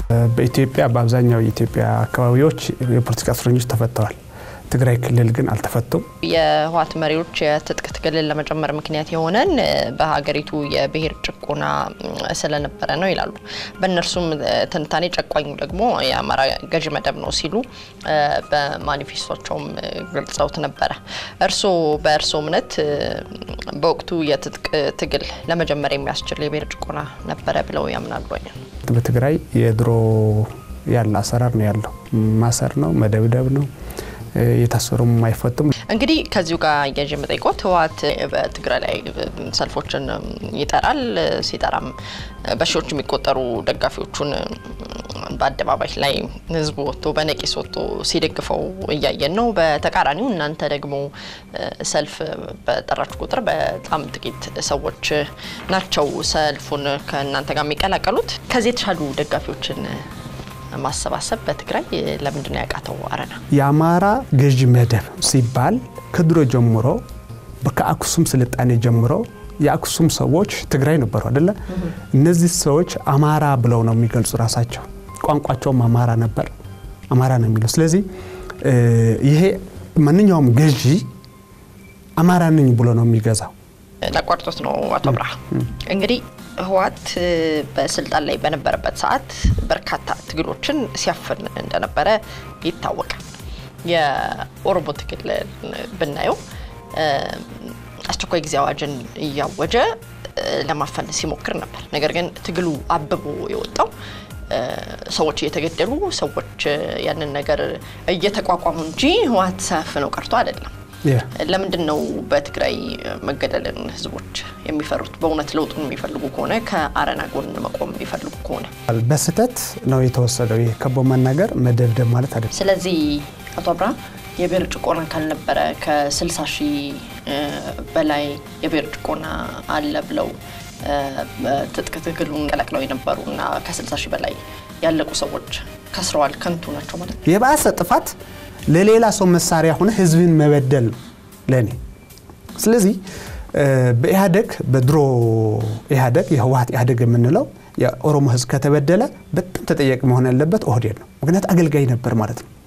በኢትዮጵያ በአብዛኛው የኢትዮጵያ አካባቢዎች የፖለቲካ እስረኞች ተፈተዋል። ትግራይ ክልል ግን አልተፈቱም። የህወሓት መሪዎች የትጥቅ ትግልን ለመጀመር ምክንያት የሆነን በሀገሪቱ የብሔር ጭቆና ስለነበረ ነው ይላሉ። በእነርሱም ትንታኔ ጨቋኙ ደግሞ የአማራ ገዢ መደብ ነው ሲሉ በማኒፌስቶቸውም ገልጸውት ነበረ። እርስዎ በእርስዎ እምነት በወቅቱ የትጥቅ ትግል ለመጀመር የሚያስችል የብሔር ጭቆና ነበረ ብለው ያምናሉ? በትግራይ የድሮ ያለ አሰራር ነው ያለው። ማሰር ነው፣ መደብደብ ነው የታሰሩም አይፈቱም። እንግዲህ ከዚሁ ጋር እያዥ የምጠይቆት ህወሓት በትግራይ ላይ ሰልፎችን ይጠራል። ሲጠራም በሺዎች የሚቆጠሩ ደጋፊዎቹን በአደባባይ ላይ ህዝቡ ወጥቶ በነቂስ ወጥቶ ሲደግፈው እያየን ነው። በተቃራኒው እናንተ ደግሞ ሰልፍ በጠራችሁ ቁጥር በጣም ጥቂት ሰዎች ናቸው ሰልፉን ከእናንተ ጋር የሚቀላቀሉት። ከዚህ የተሻሉ ደጋፊዎችን ማሰባሰብ በትግራይ ለምንድን ነው ያቃተው? አረና የአማራ ገዢ መደብ ሲባል ከድሮ ጀምሮ ከአክሱም ስልጣኔ ጀምሮ የአክሱም ሰዎች ትግራይ ነበሩ አደለ? እነዚህ ሰዎች አማራ ብለው ነው የሚገልጹ ራሳቸው። ቋንቋቸውም አማራ ነበር፣ አማራ ነው የሚለው። ስለዚህ ይሄ ማንኛውም ገዢ አማራ ነኝ ብሎ ነው የሚገዛው። ላቋርጦት ነው አቶ አብርሃ እንግዲህ ህወሓት በስልጣን ላይ በነበረበት ሰዓት በርካታ ትግሎችን ሲያፍን እንደነበረ ይታወቃል። የኦሮሞ ትግል ብናየው አስቸኳይ ጊዜ አዋጅን እያወጀ ለማፈን ሲሞክር ነበር። ነገር ግን ትግሉ አብቦ የወጣው ሰዎች እየተገደሉ ሰዎች ያንን ነገር እየተቋቋሙ እንጂ ህወሓት ሳያፍነው ቀርቶ አይደለም። ለምንድን ነው በትግራይ መገደልን ህዝቦች የሚፈሩት? በእውነት ለውጡን የሚፈልጉ ከሆነ ከአረና ጎን መቆም የሚፈልጉ ከሆነ በስህተት ነው የተወሰደው። ይህ ከቦ መናገር መደብደብ ማለት አይደለም። ስለዚህ አቶ አብርሃም የብሔር ጭቆና ካልነበረ ከ60 ሺህ በላይ የብሔር ጭቆና አለ ብለው ትጥቅ ትግሉን ቀላቅለው የነበሩ እና ከ60 ሺህ በላይ ያለቁ ሰዎች ከስረዋል፣ ከንቱ ናቸው ማለት ነው። የባሰ ጥፋት ለሌላ ሰው መሳሪያ ሆነ ህዝብን መበደል ነው ለእኔ። ስለዚህ በኢህአደግ በድሮ ኢህአደግ የህወሓት ኢህአደግ የምንለው የኦሮሞ ህዝብ ከተበደለ በጣም ተጠያቂ መሆን ያለበት ኦህዴድ ነው። ምክንያት አገልጋይ ነበር ማለት ነው።